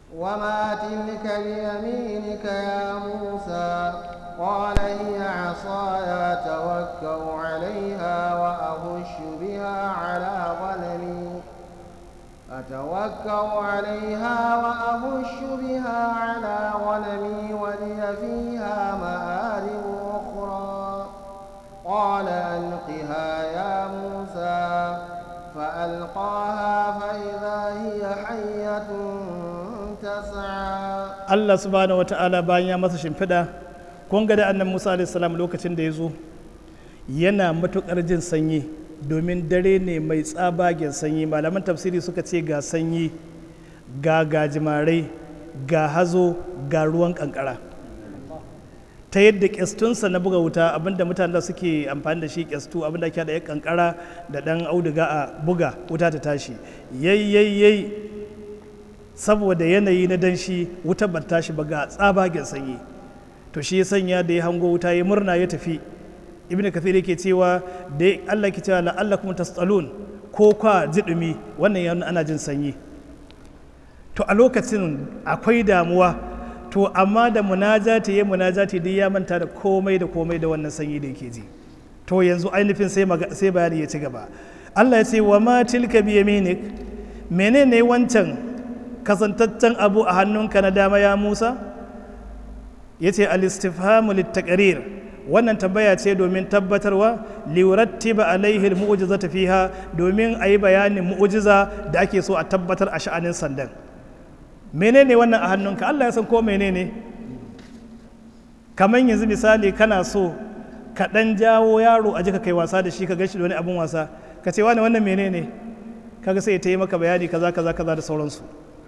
وما تلك بيمينك يا موسى قال هي عصاي أتوكأ عليها وأهش بها على غنمي أتوكأ عليها وأهش بها على غنمي ولي فيها مآرب أخرى قال ألقها يا موسى فألقاها فإذا هي حية تسعى Allah subhanahu wata'ala bayan ya masa shimfiɗa kun ga da annan Musa alaihi salam lokacin da ya zo yana matuƙar jin sanyi domin dare ne mai tsabagen sanyi malaman tafsiri suka ce ga sanyi ga gajimarai ga hazo ga ruwan kankara ta yadda kyastunsa na buga wuta abinda mutane da suke amfani da shi kyastu abinda ake da ya kankara da dan auduga a buga wuta ta tashi yayyayyai saboda yanayi na danshi wuta ba tashi ba ga tsabagen sanyi to shi ya sanya da ya hango wuta ya murna ya tafi ibn kathir yake cewa da Allah ke cewa la'allakum tastalun ko kwa jidumi wannan yana ana jin sanyi to a lokacin akwai damuwa to amma da munajati ya munajati duk ya manta da komai da komai da wannan sanyi da yake ji to yanzu ainihin sai sai bayani ya ci gaba Allah ya ce wa ma tilka bi yaminik menene wancan kasantaccen abu a hannunka na dama ya Musa yace al-istifhamu lit-taqrir wannan tambaya ce domin tabbatarwa liurattiba alaihi almu'jizata fiha domin a yi bayanin mu'jiza da ake so a tabbatar a sha'anin sandan menene wannan a hannunka Allah ya san ko menene kamar yanzu misali kana so ka dan jawo yaro a jika kai wasa da shi ka gashi da wani abun wasa ka ce wani wannan menene kaga sai ya yi maka bayani kaza kaza kaza da sauransu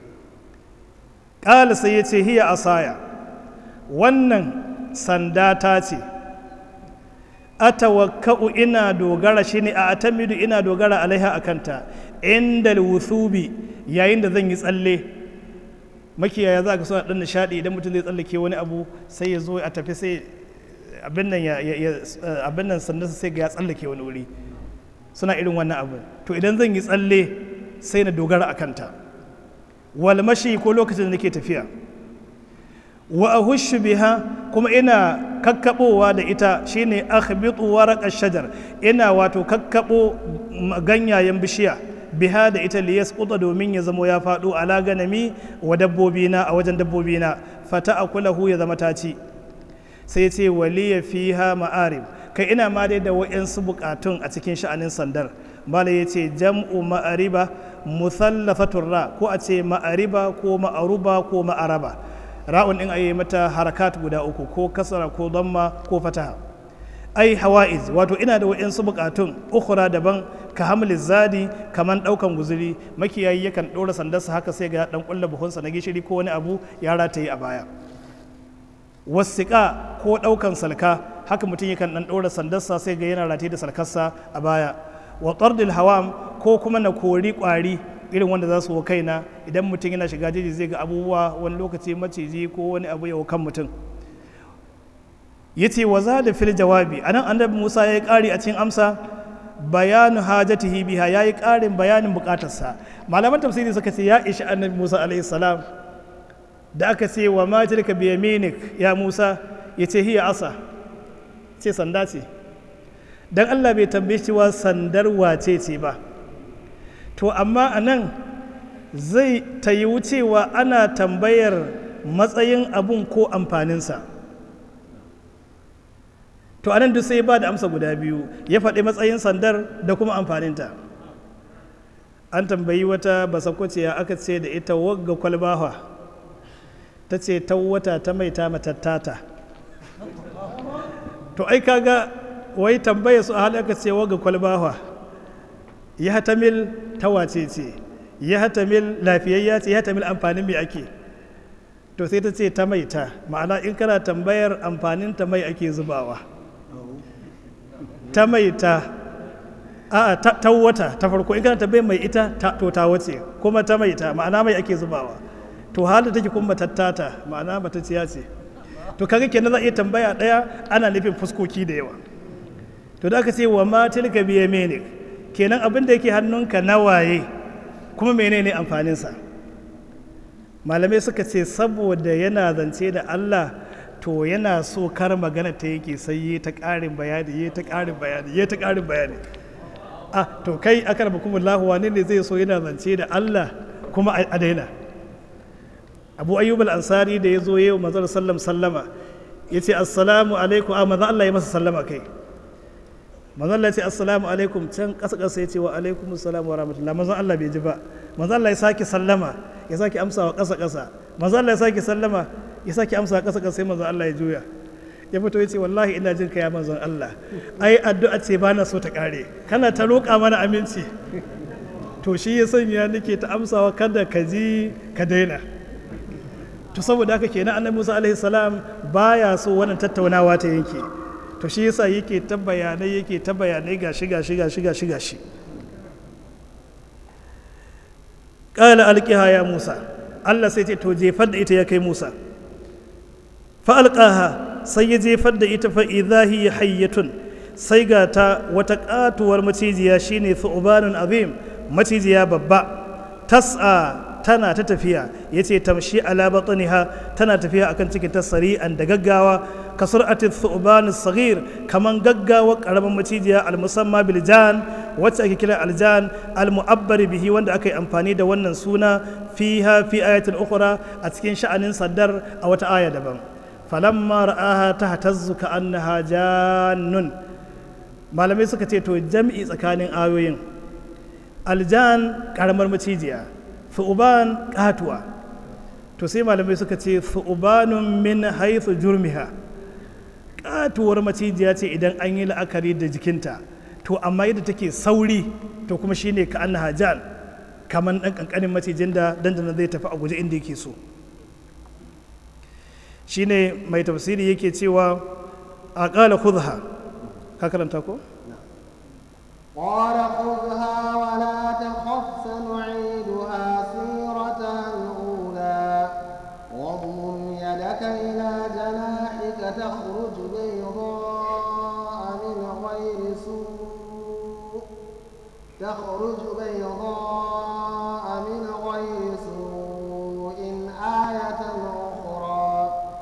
ƙala sai ya ce hiya asaya wannan sanda ta ce atawakka'u ina dogara shine a atamidu ina dogara alaiha akanta inda wuthubi yayin da zan yi tsalle makiyaya za ka so a dan nishadi idan mutum zai tsallake wani abu sai ya zo a tafi sai abin nan ya abin nan sannan sai ga ya tsallake wani wuri suna irin wannan abu to idan zan yi tsalle sai na dogara akanta wal mashi ko lokacin da nake tafiya wa ahushu biha kuma ina kakkabowa da ita shine akhbitu waraq shajar ina wato kakkabo ganyayen bishiya biha da ita li yasquta domin ya zamo ya fado ala ganami wa dabbobina a wajen dabbobina fata akulahu ya zama taci sai ce waliya fiha ma'arib kai ina ma dai da wa'yansu bukatun a cikin sha'anin sandar malai ya ce jam'u ma'ariba musallafatun ra ko a ce ma'ariba ko ma'aruba ko ma'araba ra'un din ayi mata harakat guda uku ko kasara ko damma ko fataha ai hawa'iz wato ina da wa'yansu bukatun ukhra daban ka hamli zadi kaman daukan guzuri makiyayi yakan dora sandarsa haka sai ga dan kulla buhunsa na gishiri ko wani abu ya rataye a baya wasiƙa ko ɗaukan salka haka mutum yakan ɗan ɗora sandarsa sai ga yana rataye da salkarsa a baya wa tardil hawam ko kuma na kori ƙwari irin wanda za su wa kaina idan mutum yana shiga jeji zai ga abubuwa wani lokaci maciji ko wani abu ya kan mutum ya ce wa za da fil jawabi a nan annabi musa ya yi ƙari a cikin amsa bayanu hajatihi biha ya yi ƙarin bayanin buƙatarsa malaman tafsiri suka ce ya ishi annabi musa alaihi salam da aka ce wa ma tilka bi yaminik ya Musa ya ce hiya asa ce sanda ce dan Allah bai tambaye cewa sandar wace ce ba to amma a nan zai ta yi wucewa ana tambayar matsayin abun ko amfaninsa to anan duk sai ba da amsa guda biyu ya faɗi matsayin sandar da kuma amfaninta an tambayi wata basakwacciya aka ce da ita wagga kwalbawa ta ce ta wata ta mai ta matattata to ai kaga wai tambaya su a hali aka ce waga kwalbawa ya hatamil ta wace ce ya hatamil lafiyayya ce ya hatamil amfanin mai ake to sai ta ce ta mai ta ma'ana in kana tambayar amfanin ta mai ake zubawa ta mai ta a ta wata ta farko in kana tambayar mai ita to ta wace kuma ta mai ta ma'ana mai ake zubawa to halin take kuma tattata ma'ana matacciya ce to kaga kenan za a iya tambaya daya ana nufin fuskoki da yawa to da aka ce wa ma tilka bi yaminik kenan abin da yake hannunka na waye kuma menene amfanin sa malamai suka ce saboda yana zance da Allah to yana so kar magana ta yake sai yi ta ƙarin bayani yi ta ƙarin bayani yi ta ƙarin bayani ah to kai akar bukumullahu wane ne zai so yana zance da Allah kuma a daina abu ayyub al-ansari da ya zo yau manzon sallam sallama ya ce assalamu alaikum a manzon Allah ya masa sallama kai manzon Allah ya ce assalamu alaikum can ƙasa ƙasa ya ce wa alaikum assalam wa rahmatullah manzon Allah bai ji ba manzon Allah ya sake sallama ya sake amsawa ƙasa ƙasa manzon Allah ya sake sallama ya sake amsawa ƙasa ƙasa sai manzon Allah ya juya ya fito ya ce wallahi ina jin ya manzon Allah ai addu'a ce ba na so ta ƙare kana ta roƙa mana aminci to shi ya sanya nake ta amsawa kada ka ji ka daina to saboda haka kenan annabi Musa alaihi salam baya so wannan tattaunawa ta yanke to shi yasa yake ta bayanai yake ta bayanai gashi gashi gashi gashi gashi qala alqiha ya Musa Allah sai ce to jefar da ita ya kai Musa fa alqaha sai ya jefar da ita fa idha hiya hayyatun sai ga ta wata katuwar macijiya shine thu'banun azim macijiya babba tas'a tana ta tafiya ya ce tamshi ala batniha tana tafiya akan cikin ta sari'an da gaggawa ka sur'ati thu'ban saghir kaman gaggawa karamin macijiya al-musamma bil jan wacce ake kira aljan al-mu'abbar bihi wanda aka yi amfani da wannan suna fiha fi ayatin ukhra a cikin sha'anin saddar a wata aya daban falamma ra'aha tahtazzu ka annaha jannun malamai suka ce to jam'i tsakanin ayoyin aljan karamar macijiya thu'uban katuwa to sai malamai suka ce thu'ubanun min haithu jurmiha katuwar macijiya ce idan an yi la'akari da jikinta to amma yadda take sauri to kuma shine ka annaha jan kaman dan kankanin macijin da dandana zai tafi a guje inda yake so shine mai tafsiri yake cewa a ƙala khudha ka karanta ko قال خذها ولا تخف سنعيدها سيرتها الأولى واضمم يدك إلى جناحك تخرج بيضاء من غير سوء تخرج بيضاء من غير سوء آية أخرى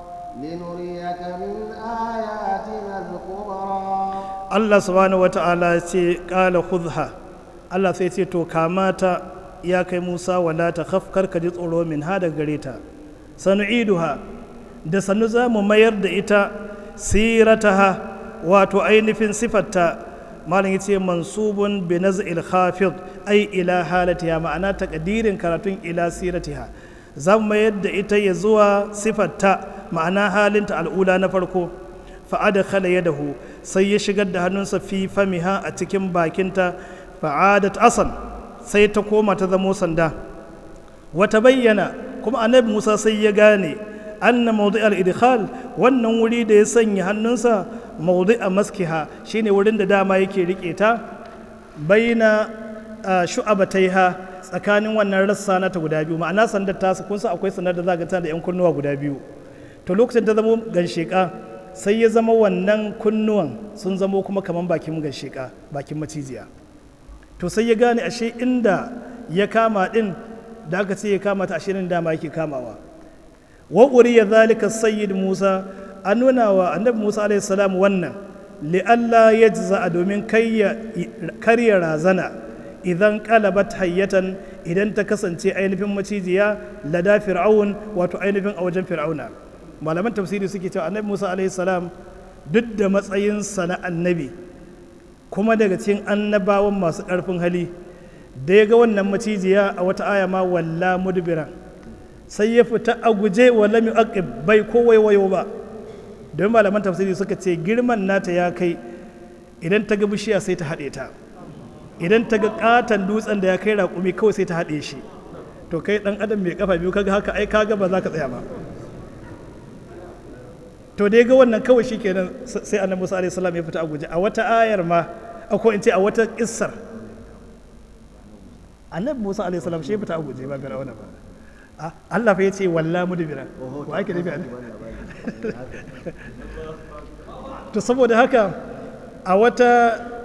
لنريك من آياتنا الكبرى Allah subhanahu wata'ala ce kala khudha Allah sai ce to kamata ya kai Musa wala ta khaf ka ji tsoro min ha daga gare ta sanu'iduha da sanu za mu mayar da ita sirataha wato ainihin sifarta malam yace mansubun bi naz'il khafid ai ila halatiha ma'ana takadirin karatun ila siratiha za mu mayar da ita ya zuwa sifarta ma'ana halinta al'ula na farko fa'ada khala yadahu sai ya shigar da hannunsa fi famiha a cikin bakinta fa'adat asan sai ta koma ta zamo sanda wata bayyana kuma annabi musa sai ya gane anna mawdi al-idkhal wannan wuri da ya sanya hannunsa mawdi a maskiha shine wurin da dama yake rike ta baina shu'abataiha tsakanin wannan rassa na ta guda biyu ma'ana sandar ta kun san akwai sandar da za ga tana da yan kunnuwa guda biyu to lokacin ta zama gansheka sai ya zama wannan kunnuwan sun zamo kuma kamar bakin gasheka bakin macijiya to sai ya gane ashe inda ya kama din da aka ce ya kama ta ashirin dama yake kamawa wa ya zalika sayyid musa an nuna wa annabi musa alaihi salam wannan li'alla ya a domin karya razana idan kalabat hayyatan idan ta kasance ainihin macijiya lada fir'aun wato ainihin a wajen fir'auna malaman tafsiri suke cewa annabi musa alaihi salam duk da matsayinsa na annabi kuma daga cikin annabawan masu ƙarfin hali da ya ga wannan macijiya a wata aya ma walla mudbiran sai ya fita a guje wa lam yuqib bai ko waiwayo ba don malaman tafsiri suka ce girman nata ya kai idan ta ga bishiya sai ta haɗe ta idan ta ga katon dutsen da ya kai raƙumi kawai sai ta haɗe shi to kai ɗan adam mai kafa biyu kaga haka ai kaga ba za ka tsaya ba to da ya ga wannan kawai shi kenan sai annabi musa alaihi salam ya fita a guje a wata ayar ma ko in ce a wata kissar annabi musa alaihi salam shi ya fita a guje ba fir'auna ba Allah fa ya ce walla mudbira ko ake nufi to saboda haka a wata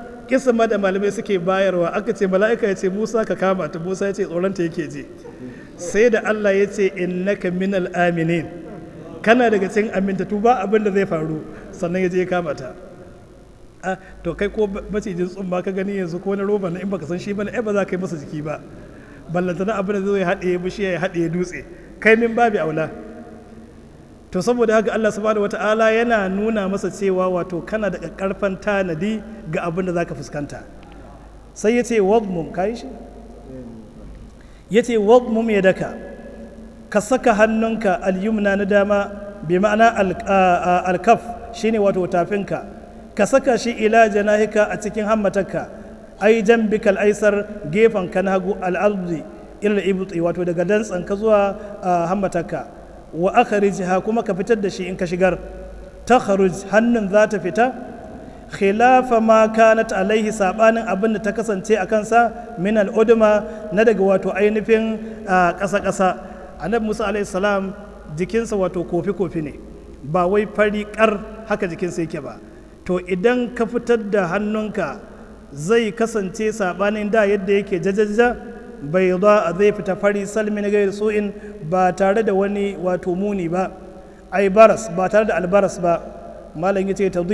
kisma da malamai suke bayarwa aka ce mala'ika ya ce musa ka kama ta musa ya ce tsoronta yake je sai da Allah ya ce innaka minal aminin kana daga cikin amintattu ba abin da zai faru sannan ya je ya kama ta a to kai ko macijin tsumma ka gani yanzu ko na roba na in baka san shi bane ai ba za ka yi masa jiki ba ballantana abin da zai haɗe bishiya ya haɗe dutse kai min babi aula to saboda haka Allah subhanahu wata'ala yana nuna masa cewa wato kana da karfan tanadi ga abin da zaka fuskanta sai ya ce wadmum ka yi shi ya ce wadmum ya daka ka saka hannunka alyumna na dama bi ma'ana alkaf shine wato tafinka ka saka shi ila janahika a cikin hammatarka ai jambikal aisar gefen ka na hagu al'ardi ila ibti wato daga dantsan ka zuwa hammatarka wa akhrijha kuma ka fitar da shi in ka shigar takhruj hannun za ta fita khilafa ma kanat alaihi sabanin abin da ta kasance a kansa min al'udma na daga wato ainihin ƙasa ƙasa annabi musa alaihi salam jikinsa wato kofi kofi ne ba wai fari kar haka jikinsa yake ba to idan ka fitar da hannunka zai kasance sabanin da yadda yake jajaja bai a zai fita fari salmin gairi su'in ba tare da wani wato muni ba ai baras ba tare da albaras ba malam yace ta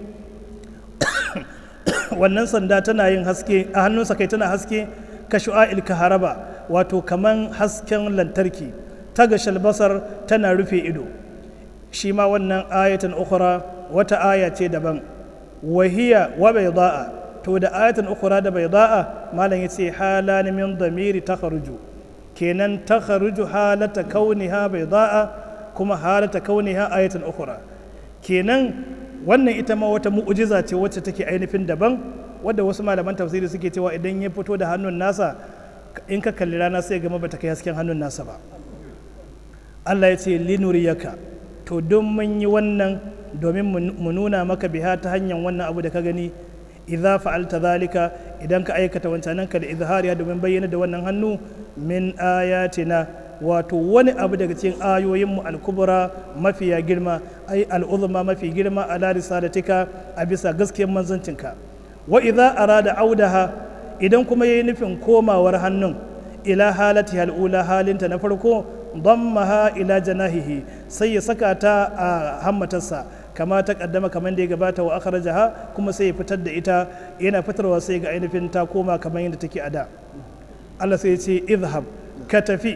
wannan sanda tana yin haske a hannunsa kai tana haske ka shu'a'il kaharaba wato kaman hasken lantarki ta ga shalbasar tana rufe ido shi ma wannan ayatan ukhra wata aya ce daban wahiya wa bayda'a to da ayatan ukhra da bayda'a malam yace halan min damiri takhruju kenan takhruju halata kauniha bayda'a kuma halata kauniha ayatan ukhra kenan wannan ita ma wata mu'ujiza ce wacce take ainihin daban wadda wasu malaman tafsiri suke cewa idan ya fito da hannun nasa in ka kalli rana sai gama bata kai hasken hannun nasa ba Allah ya ce linuriyaka to don mun yi wannan domin mu nuna maka biha ta hanyar wannan abu da ka gani idza fa'alta zalika idan ka aikata wancananka da izhariya domin bayyana da wannan hannu min ayatina wato wani abu daga cikin ayoyinmu al-kubra mafiya girma ai al'uzma mafi girma ala risalatika a bisa gaskiyar manzancinka wa idza arada audaha idan kuma yayi nufin komawar hannun ila halati hal'ula halinta na farko dammaha ila janahihi sai ya saka ta a hammatarsa kama ta kaddama kamar da ya gabata wa akhrajaha kuma sai ya fitar da ita yana fitarwa sai ga ainihin ta koma kamar yadda take a da Allah sai ya ce izhab ka tafi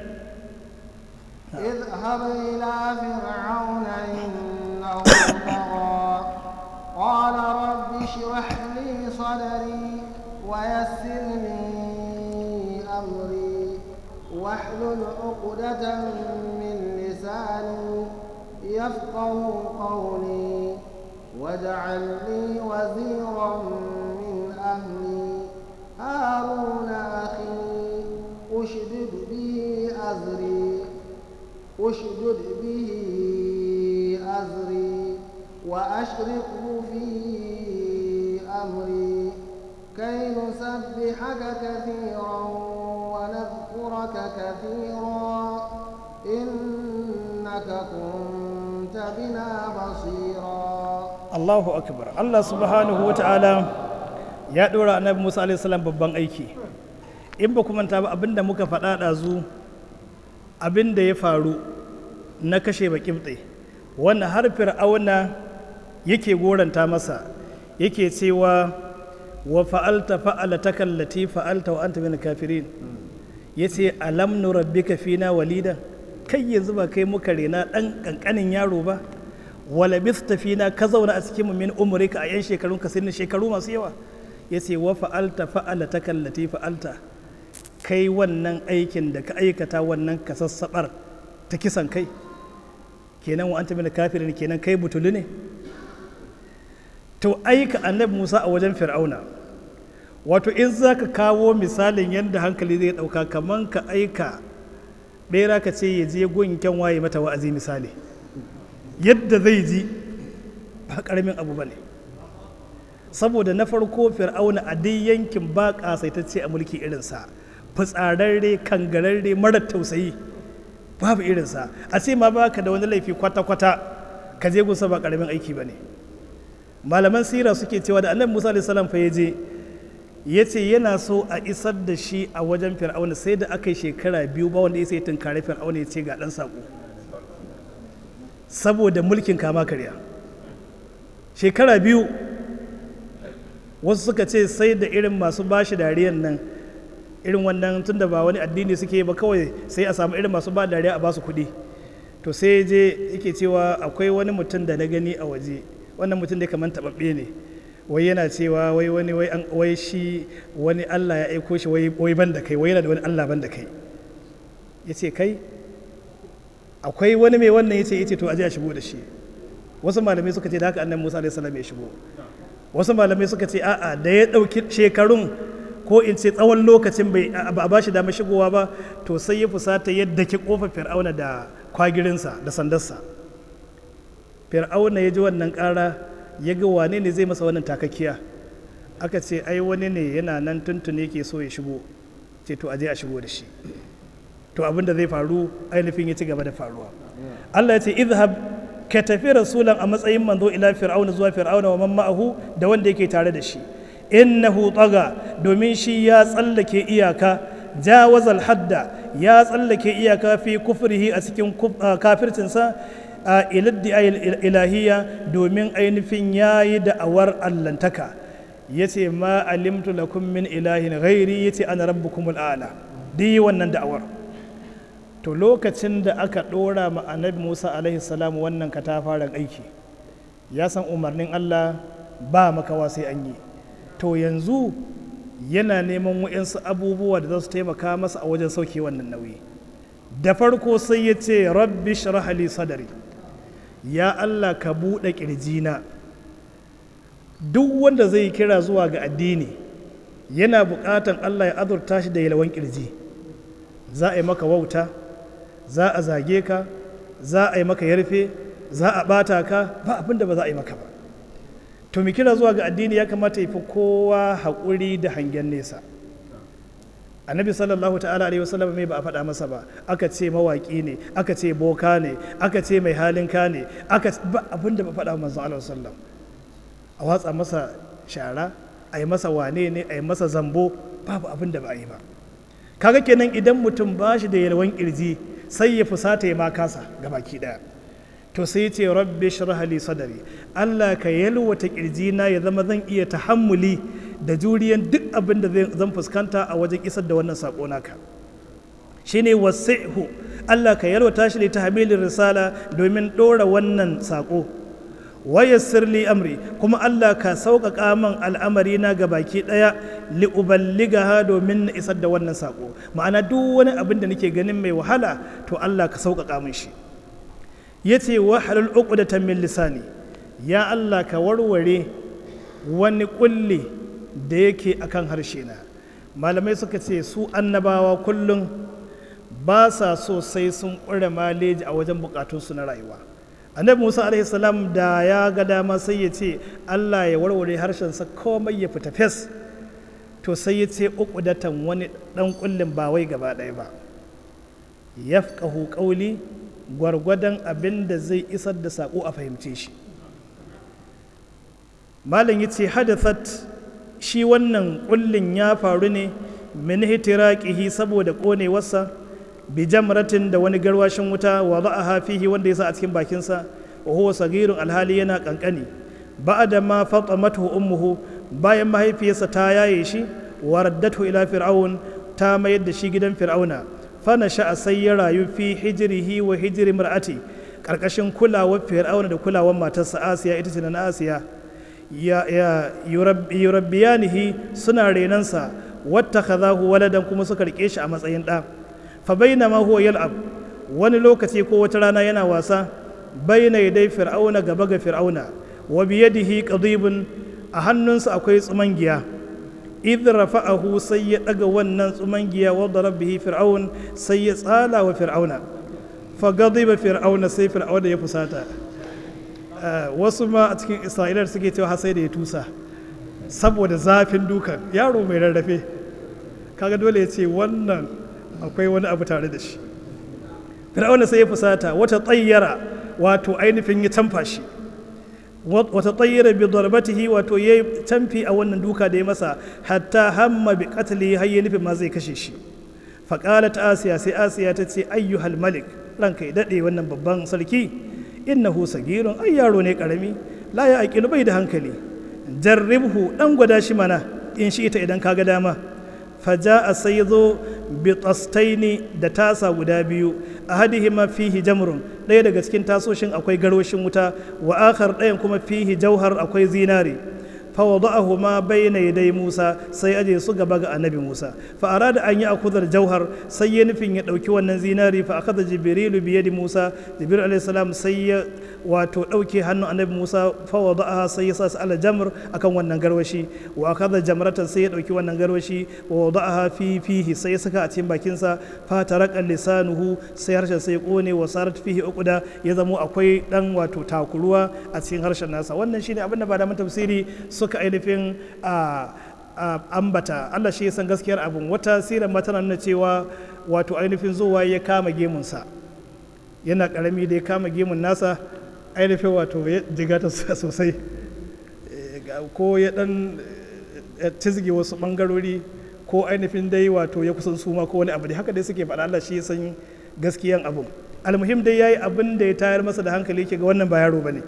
اذهب إلى فرعون إنه طغى قال رب اشرح لي صدري ويسر لي أمري واحلل عقدة من لساني يفقه قولي واجعل لي وزيرا من أهلي هارون أخي أشدد به أزري أشدد به أزري وأشركه في أمري كي نسبحك كثيرا ونذكرك كثيرا إنك كنت بنا بصيرا Allahu akbar Allah subhanahu wata'ala ya ɗora annabi Musa alaihi salam babban aiki in ba ku manta ba abinda muka faɗa ɗazu abinda ya faru na kashe baƙibɗe wannan har fir'auna yake goranta masa yake cewa wa fa'alta fa'alata kallati fa'alta wa anta min kafirin yace alam nurabbika fina walida kai yanzu ba kai muka rena ɗan ƙanƙanin yaro ba wala bista fina ka zauna a cikin mu min umrika a yan shekarun ka sinni shekaru masu yawa yace wa fa'alta fa'alata kallati fa'alta kai wannan aikin da ka aikata wannan ka sassabar ta kisan kai kenan wa anta min kafirin kenan kai butulu ne to aika annabi Musa a wajen Fir'auna wato in za ka kawo misalin yadda hankali zai ɗauka kaman ka aika ɓera ka ce ya je gunken waye mata wa'azi misali yadda zai ji ba ƙaramin abu ba ne saboda na farko fir'auna a dai yankin ba ƙasaitacce a mulki irinsa fitsararre kangararre marar tausayi babu irinsa a ce ma baka da wani laifi kwata-kwata ka je gusa ba ƙaramin aiki ba ne malaman sira suke cewa da annabi musa alaihi salam fa ya je ya ce yana so a isar da shi a wajen fir'auna sai da aka yi shekara biyu ba wanda ya sai tunkari fir'auna ya ce ga ɗan saƙo saboda mulkin kama karya shekara biyu wasu suka ce sai da irin masu bashi dariyan nan irin wannan tun da ba wani addini suke ba kawai sai a samu irin masu ba dariya a basu kuɗi to sai je yake cewa akwai wani mutum da na gani a waje wannan mutum da kamar taɓaɓɓe ne wai yana cewa wai wani wai an wai shi wani Allah ya aiko shi wai wai ban da kai wai yana da wani Allah ban da kai yace kai akwai wani mai wannan yace yace to aje a shigo da shi wasu malamai suka ce da haka annabi Musa alaihi salam ya shigo wasu malamai suka ce a'a da ya dauki shekarun ko in ce tsawon lokacin bai ba a bashi damar shigowa ba to sai ya fusata yadda ki kofar fir'auna da kwagirinsa da sandarsa fir'auna ya ji wannan ƙara ya ga wane ne zai masa wannan takakkiya aka ce ai wani ne yana nan tuntune ke so ya shigo ce to aje a shigo da shi to abin da zai faru ainihin ya ci gaba da faruwa Allah ya ce izhab ka tafi rasulan a matsayin manzo ila fir'auna zuwa fir'auna wa man ma'ahu da wanda yake tare da shi innahu taga domin shi ya tsallake iyaka jawazal hadda ya tsallake iyaka fi kufrihi a cikin kafircinsa a iladdi ilahiyya domin ainihin ya yi da'awar allantaka ya ce ma alimtu lakum min ilahin ghairi ya ce ana rabbukumul a'la duk wannan da'awar to lokacin da aka ɗora ma annabi musa alaihi salam wannan katafaren aiki ya san umarnin allah ba makawa sai an yi to yanzu yana neman wa'insu abubuwa da za su taimaka masa a wajen sauke wannan nauyi da farko sai ya ce rabbi shrah li sadari ya Allah ka buɗe ƙirjina duk wanda zai kira zuwa ga addini yana buƙatan Allah ya azurta shi da yalwan ƙirji za a yi maka wauta za a zage ka za a yi maka yarfe za a ɓata ka ba abin da ba za a yi maka ba to mu kira zuwa ga addini ya kamata ya fi kowa haƙuri da hangen nesa annabi sallallahu ta'ala alaihi wasallam mai ba a faɗa masa ba aka ce mawaƙi ne aka ce boka ne aka ce mai halin ka ne aka ba abin da ba faɗa manzo Allah sallam a watsa masa shara a yi masa wane ne a yi masa zambo babu abin da ba a yi ba kaga kenan idan mutum ba shi da yalwan kirji sai ya fusata ya ma kasa baki daya to sai ce rabbi shrah li sadari Allah ka yalwata na ya zama zan iya tahammuli da juriyan duk abin da zan fuskanta a wajen isar da wannan sako naka shine wasi'hu Allah ka yalwata shi ta tahmilin risala domin dora wannan sako wayassir li amri kuma Allah ka sauƙaƙa man al'amari na ga baki ɗaya li uballigaha domin na isar da wannan sako ma'ana duk wani abin da nake ganin mai wahala to Allah ka sauƙaƙa min shi ya ce wa halal uqdatan min lisani ya Allah ka warware wani kulli da yake akan harshe na malamai suka ce su annabawa kullum ba sa so sai sun ƙure maleji a wajen bukatunsu na rayuwa annabi musa alaihi salam da ya ga dama sai ya ce allah ya warware harshensa komai ya fita fes to sai ya ce uqdatan wani dan kullin ba wai gaba ɗaya ba yafqahu qawli gwargwadon abin da zai isar da saƙo a fahimce shi malam ya ce hadathat shi wannan kullin ya faru ne min hitiraqihi saboda ƙonewarsa bi jamratin da wani garwashin wuta wa za'aha fihi wanda ya sa a cikin bakinsa wa huwa sagirun alhali yana kankani ba'da ma fatamatu ummuhu bayan mahaifiyarsa ta yaye shi wa raddatu ila fir'aun ta mayar da shi gidan fir'auna fana sha'a sai ya rayu fi hijirihi wa hijiri mar'ati karkashin kulawar fir'auna da kulawar matarsa asiya ita ce na asiya ya ya yurabbiyanihi suna renansa wata kazahu waladan kuma suka rike shi a matsayin ɗa fa bainama huwa yal'ab wani lokaci ko wata rana yana wasa baina yadai fir'auna gaba ga fir'auna wa biyadihi qadibun a hannunsa akwai tsumangiya idh rafa'ahu sai ya daga wannan tsumangiya wa bihi fir'aun sai ya tsala wa fir'auna fa ghadiba fir'auna sai fir'auna ya fusata wasu ma a cikin isra'ilar suke cewa har sai da ya tusa saboda zafin dukan yaro mai rarrafe kaga dole ya ce wannan akwai wani abu tare da shi fir'auna sai ya fusata wata tsayyara wato ainihin ya canfa shi wata tsayyara bi darbatihi wato ya tamfi a wannan duka da ya masa hatta hamma bi qatli har ya nufin ma zai kashe shi faƙalat asiya sai asiya ta ce ayyuhal malik ranka ya daɗe wannan babban sarki innahu sagirun ai yaro ne ƙarami la ya aƙilu bai da hankali jarribhu ɗan gwada shi mana in shi ita idan kaga dama faja a sai zo bitastaini da tasa guda biyu a hadihima fihi jamrun ɗaya daga cikin tasoshin akwai garwashin wuta wa akhar ɗayan kuma fihi jauhar akwai zinari فوضعهما بين يدي موسى sai aje su gaba ga annabi Musa fa arada an yi akudar jauhar sai ya nufin ya dauki wannan zinari fa akada jibrilu bi yadi Musa jibril alayhi salam sai ya wato dauke hannun annabi Musa fa wada'aha sai ya sa su ala jamr akan wannan garwashi wa akada jamratan sai ya dauki wannan garwashi wa wada'aha fi fihi sai ya saka a cikin bakin sa fa taraka lisanuhu sai harshen sai ya kone wa sarat fihi uquda ya zamo akwai dan wato takuruwa a cikin harshen nasa wannan shine abin da ba da tafsiri suka ainihin ambata Allah shi san gaskiyar abin wata sirar ma tana nuna cewa wato ainihin zuwa ya kama gemunsa yana karami da ya kama gemun nasa ainihin wato ya jiga ta sosai ko ya dan cizge wasu bangarori ko ainihin dai wato ya kusan suma ko wani abu da haka dai suke faɗa Allah shi san gaskiyan abin almuhim dai yayi abin da ya tayar masa da hankali ke ga wannan ba yaro bane ne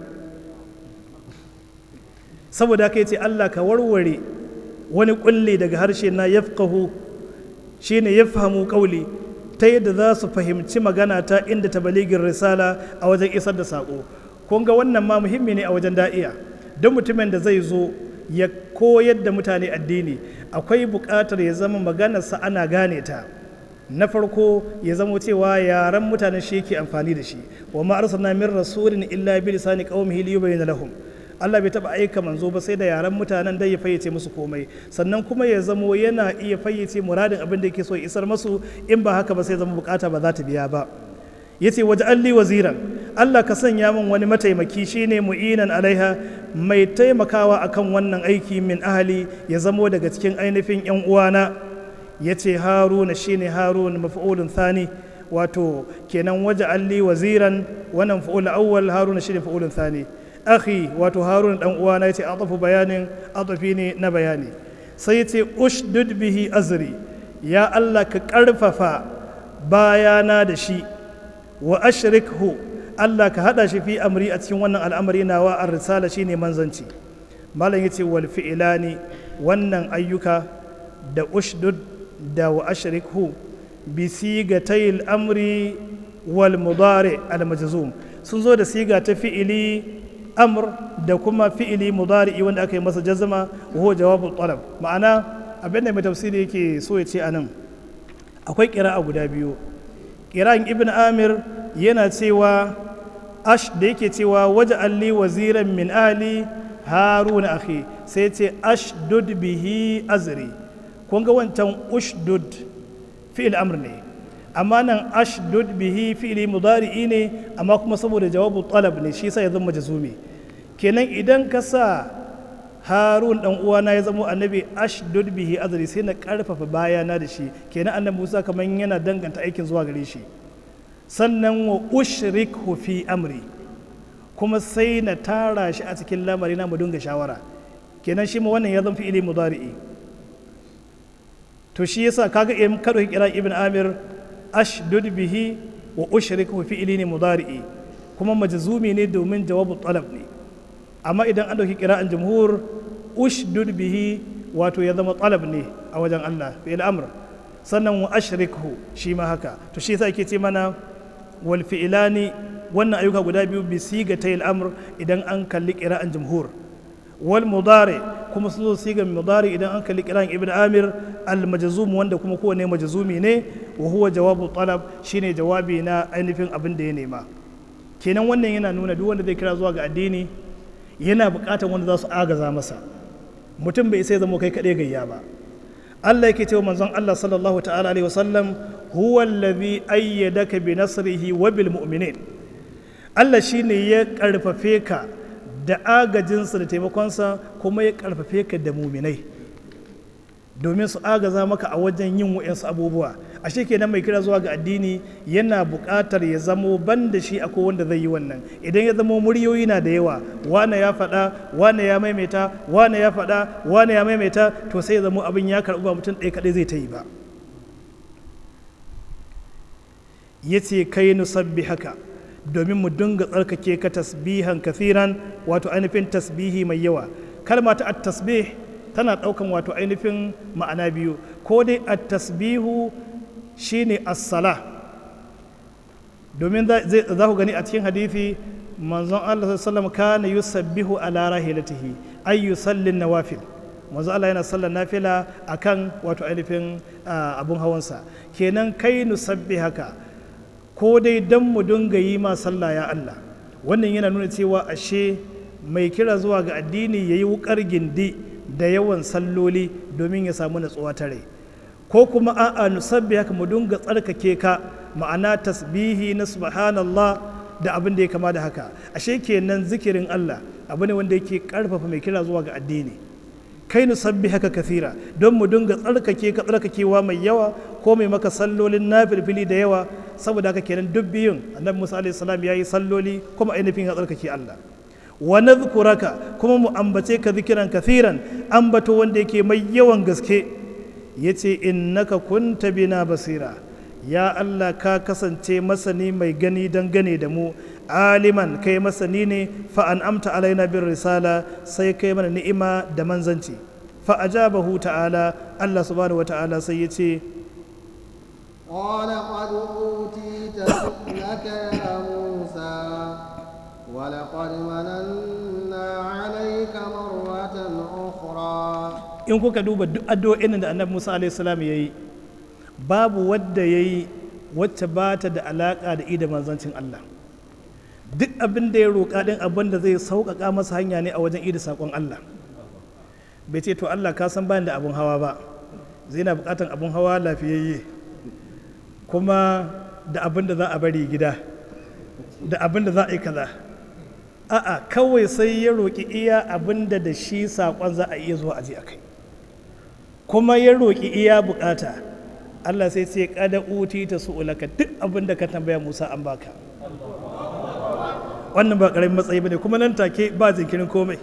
saboda haka ce Allah ka warware wani kulle daga harshe na yafqahu shine yafhamu qawli ta yadda za su fahimci magana ta inda ta baligin risala a wajen isar da sako kun ga wannan ma muhimmi ne a wajen da'iya don mutumin da zai zo ya koyar da mutane addini akwai buƙatar ya zama maganarsa ana gane ta na farko ya zama cewa yaren mutanen shi yake amfani da shi wa ma arsalna min rasulin illa bi lisani qaumihi liyubayyana lahum Allah bai taba aika manzo ba sai da yaren mutanen dai ya fayyace musu komai sannan kuma ya zamo yana iya fayyace muradin abin da yake so ya isar masu in ba haka ba sai zama bukata ba za ta biya ba yace waje alli waziran Allah ka sanya min wani mataimaki shine mu'inan alaiha mai taimakawa akan wannan aiki min ahli ya zamo daga cikin ainihin yan uwana yace haruna shine harun maf'ulun thani wato kenan waje alli waziran wannan fa'ul awwal haruna shine fa'ulun thani akhi wato harun dan uwana yace atafu bayanin atafi ne na bayani sai yace ushdud bihi azri ya Allah ka karfafa bayana da shi wa ashrikhu Allah ka hada shi fi amri a cikin wannan al'amari nawa ar risala shine manzanci malam yace wal fi'lani wannan ayyuka da ushdud da wa ashrikhu bi sigatayil amri wal mudari al majzum sun zo da siga ta fi'ili amr da kuma fi'ili mudari'i wanda aka yi masa jazma wa huwa jawabul talab ma'ana abin da mai tafsiri yake so ya ce anan akwai ƙira'a guda biyu ƙira'in ibn amir yana cewa ash da yake cewa waje alli waziran min ahli haruna akhi sai ce ashdud bihi azri kun ga wancan ushdud fi'il amr ne amma nan ashdud bihi fi'ili mudari'i ne amma kuma saboda jawabu talab ne shi sa ya zama jazumi kenan idan ka sa harun dan uwana ya zama annabi ashdud bihi azri sai na karfafa bayana da shi kenan annabi musa kamar yana danganta aikin zuwa gare shi sannan wa ushrikhu fi amri kuma sai na tara shi a cikin lamari na mu dinga shawara kenan shi ma wannan ya zama fi'ili mudari'i to shi yasa kaga in ka dauki kira ibn amir ashdud bihi wa ushriku fi'ili ne mudari'i kuma majzumi ne domin jawabu talab ne amma idan an dauki kira'an jumhur ushdud bihi wato ya zama talab ne a wajen Allah fi'il amr sannan wa ashrikhu shi ma haka to shi yasa yake ce mana wal fi'ilani wannan ayyuka guda biyu bi sigatayil amr idan an kalli kira'an jumhur wal mudari kuma su zo sigan mudari idan an kalli kiran ibn amir al majzum wanda kuma kowane majzumi ne wa huwa jawabu talab shine jawabi na ainihin abin da ya nema kenan wannan yana nuna duk wanda zai kira zuwa ga addini yana buƙatar wanda za su agaza masa mutum bai sai zama kai kaɗai gayya ba Allah yake cewa manzon Allah sallallahu ta'ala alaihi wasallam huwa allazi ayyadaka bi nasrihi wa bil mu'minin Allah shine ya karfafe ka da agajinsa da taimakonsa kuma ya karfafe ka da muminai domin su agaza maka a wajen yin wa'yansu abubuwa ashe kenan mai kira zuwa ga addini yana buƙatar ya zamo ban da shi akwai wanda zai yi wannan idan ya zamo muryoyi na da yawa wane ya faɗa wane ya maimaita wane ya faɗa wane ya maimaita to sai ya zamo abin ya karɓi ba mutum ɗaya kaɗai zai ta yi ba ya ce kai nusabbi haka domin mu dinga tsarkake ka tasbihan kafiran wato ainihin tasbihi mai yawa kalma ta at-tasbih tana ɗaukan wato ainihin ma'ana biyu ko dai at-tasbihu shine as-sala domin za ku gani a cikin hadithi manzon Allah sallallahu kana yusabbihu ala rahilatihi ay yusallin nawafil manzon Allah yana sallar nafila akan wato ainihin abun hawansa kenan kai nusabbi haka ko dai dan mu dinga yi ma sallah ya Allah wannan yana nuna cewa ashe mai kira zuwa ga addini yayi wukar gindi da yawan salloli domin ya samu natsuwa ta rai ko kuma a'a nusabbi haka mu dinga tsarkake ka ma'ana tasbihi na subhanallah da abin da ya kama da haka ashe kenan zikirin Allah abu ne wanda yake karfafa mai kira zuwa ga addini kai nusabbi haka kathira don mu dinga tsarkake ka tsarkakewa mai yawa ko mai maka sallolin nafilfili da yawa saboda haka kenan duk biyun annabi Musa alaihi salam yayi salloli kuma ainihin ya tsarkake Allah wa nadhkuraka kuma mu ambace ka zikiran kathiran ambato wanda yake mai yawan gaske yace innaka kunta bina basira ya Allah ka kasance masani mai gani dangane da mu aliman kai masani ne fa an amta alaina bin risala sai kai mana ni'ima da manzanci fa ajabahu ta'ala Allah subhanahu wata'ala sai ya ce قال قد أوتيت سؤلك يا موسى ولقد مننا عليك مرة أخرى in kuka duba duk addu'o'in da annabi Musa alaihi salam yayi babu wadda yayi wacce ba ta da alaka da ida manzancin Allah duk abin da ya roƙa din abin da zai sauƙaƙa masa hanya ne a wajen ida saƙon Allah bai ce to Allah ka san bani da abun hawa ba zai na buƙatan abun hawa lafiyayye kuma da abin da za a bari gida da abin da za a yi kaza a'a kawai sai ya roƙi iya abin da da shi saƙon za a iya zuwa aji a kai kuma ya roƙi iya buƙata Allah sai ce kada uti ta su'ulaka duk abin da ka tambaya Musa an baka wannan ba ƙaramin matsayi bane kuma nan take ba jinkirin komai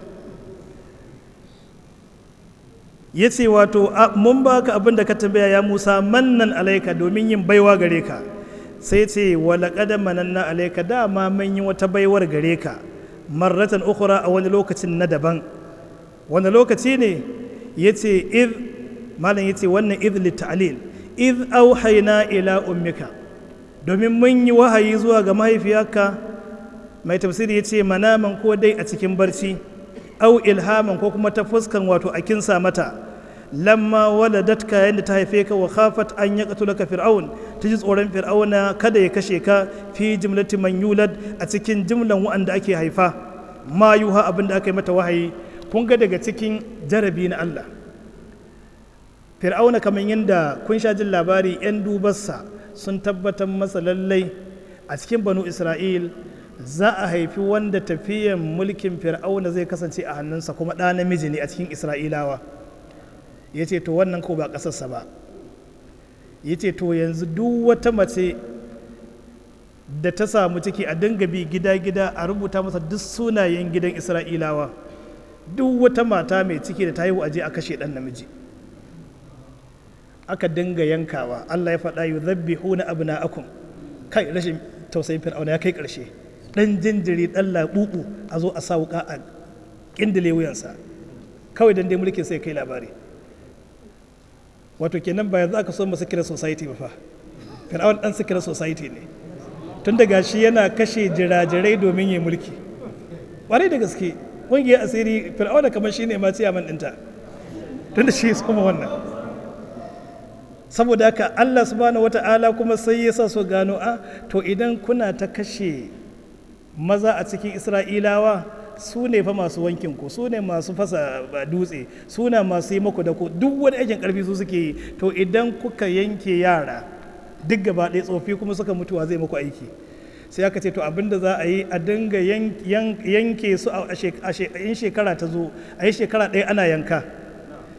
ya ce wato mun baka abin da ka tambaya ya Musa mannan alaika domin yin baiwa gare ka sai ce wala kada mananna alaika dama mun yi wata baiwar gare ka marratan ukhra a wani lokacin na daban wani lokaci ne yace id malam yace wannan id litalil id auhayna ila ummika domin mun yi wahayi zuwa ga mahaifiyarka mai tafsiri yace manaman ko dai a cikin barci au ilhaman ko kuma ta fuskan wato a kinsa mata lamma waladatka yadda ta haife ka wa khafat an ya katulaka fir'aun ta ji tsoron fir'auna kada ya kashe ka fi jimlati man yulad a cikin jimlan wa'anda ake haifa ma yuha abin da aka yi mata wahayi kun ga daga cikin jarabi na Allah fir'auna kamar yadda kun sha jin labari 'yan dubarsa sun tabbatar masa lallai a cikin banu isra'il za a haifi wanda tafiyan mulkin fir'auna zai kasance a hannunsa kuma ɗa namiji ne a cikin isra'ilawa ya ce to wannan ko ba ƙasarsa ba ya ce to yanzu duk wata mace da ta samu ciki a dinga bi gida-gida a rubuta masa duk sunayen gidan isra'ilawa duk wata mata mai ciki da ta haihu aje a kashe ɗan namiji aka dinga yankawa allah ya faɗa yi zabbi huna abu na akun kai rashin tausayin fir'auna ya kai ƙarshe ɗan jinjiri ɗan laɓuɓu a zo a sa wuƙa a ƙindile wuyansa kawai dan dai mulkin sai kai labari wato kenan ba yanzu aka so mu secret society ba fa fir'aun dan secret society ne tun daga shi yana kashe jirajirai domin ya mulki ƙwarai da gaske ƙungiyar asiri fir'auna kamar shi ne ma ciyaman ɗinta tun da shi ya soma wannan saboda haka allah subhanahu wata'ala kuma sai ya sa so gano a to idan kuna ta kashe maza a cikin isra'ilawa su ne fa masu wankin ku su ne masu fasa dutse su ne masu yi maku da ku duk wani aikin karfi su suke yi to idan kuka yanke yara duk gaba ɗaya tsofi kuma suka mutuwa zai muku aiki sai aka ce to abin da za a yi a dinga yanke su a in shekara ta zo a yi shekara ɗaya ana yanka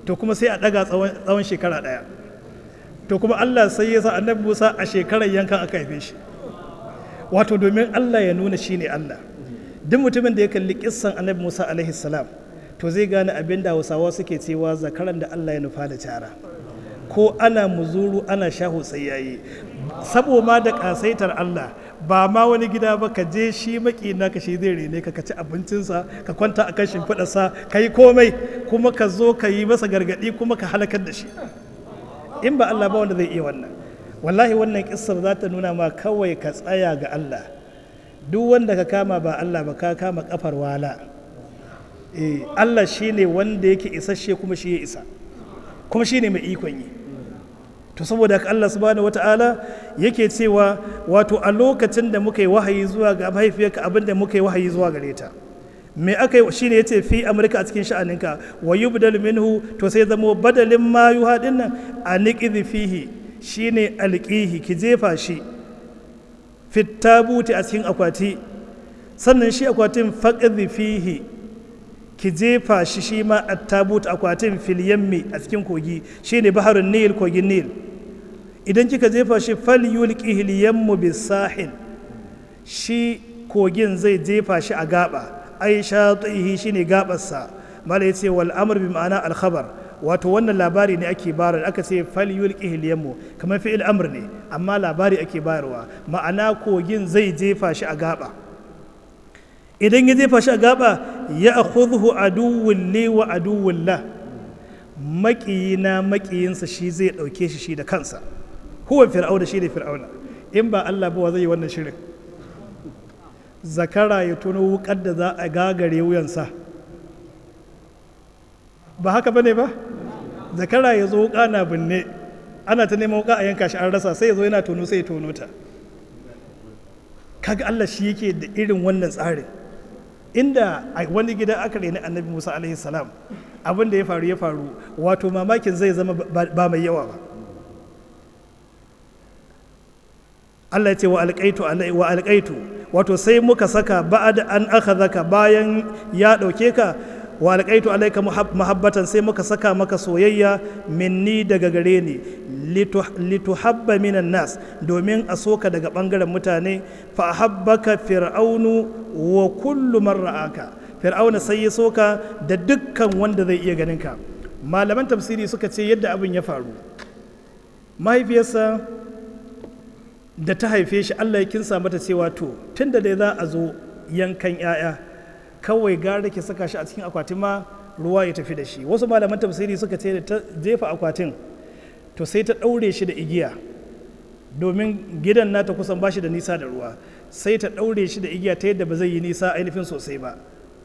to kuma sai a ɗaga tsawon shekara ɗaya to kuma Allah sai ya sa annabi Musa a shekarar yankan aka haife shi wato domin Allah ya nuna shi ne Allah duk mutumin da ya kalli kissan annabi Musa alaihi salam to zai gane abin da Hausawa suke cewa zakaran da Allah ya nufa da cara ko ana muzuru ana shaho sai yayi sabo ma da kasaitar Allah ba ma wani gida ba ka je shi maki ka shi zai rene ka ci abincinsa ka kwanta a kan shimfiɗarsa ka yi komai kuma ka zo ka yi masa gargaɗi kuma ka halakar da shi in ba Allah ba wanda zai iya wannan wallahi wannan kissar za ta nuna ma kawai ka tsaya ga Allah duk wanda ka kama ba Allah ba ka kama kafar wala eh Allah shine wanda yake isasshe kuma shi ya isa kuma shine mai ikon yi to saboda haka Allah subhanahu wata'ala yake cewa wato a lokacin da muka yi wahayi zuwa ga mahaifiyarka abin da muka yi wahayi zuwa gare ta me aka yi shine yace fi amurka a cikin sha'aninka wa yubdal minhu to sai zamo badalin ma yuha dinnan a niqidhi fihi shine alqihi ki jefa shi fit tabuti a cikin akwati sannan shi akwatin faqdhi fihi ki jefa shi shi ma at-tabut akwatin fil yammi a cikin kogi shine baharun nil kogin nil idan kika jefa shi fal yulqihi al-yammu bis-sahil shi kogin zai jefa shi a gaba ai shatihi shine gabarsa mala yace wal amr bi ma'ana al khabar wato wannan labari ne ake bayarwa aka ce fal yulqihi al yammu kamar fi'il amr ne amma labari ake bayarwa ma'ana kogin zai jefa shi a gaba idan ya jefa shi a gaba ya akhudhu aduwwun li wa aduwwun la maƙiyina maƙiyinsa shi zai ɗauke shi shi da kansa huwa fir'auna shi ne fir'auna in ba Allah ba wa zai yi wannan shirin zakara ya tuno wukar da za a gagare wuyansa ba haka bane ba zakara ya zo wuka na binne ana ta neman wuka a yanka shi an rasa sai ya zo yana tono sai ya tono ta kaga Allah shi yake da irin wannan tsarin inda a wani gida aka reni annabi Musa alaihi salam abin da ya faru ya faru wato mamakin zai zama ba mai yawa ba Allah ya ce wa alƙaitu wa alƙaitu wato sai muka saka ba'ad an akhadhaka bayan ya ɗauke ka wa alƙaitu alaika muhabbatan sai muka saka maka soyayya minni daga gare ni lituhabba minan nas domin a soka daga ɓangaren mutane fa habbaka fir'aunu wa kullu man ra'aka fir'auna sai ya soka da dukkan wanda zai iya ganin ka malaman tafsiri suka ce yadda abin ya faru mahaifiyarsa da ta haife shi Allah ya kinsa mata cewa to tun da dai za a zo yankan 'ya'ya kawai gara ke saka shi a cikin akwatin ma ruwa ya tafi da shi wasu malaman tafsiri suka ce da ta jefa akwatin to sai ta ɗaure shi da igiya domin gidan nata kusan ba shi da nisa da ruwa sai ta ɗaure shi da igiya ta yadda ba zai yi nisa ainihin sosai ba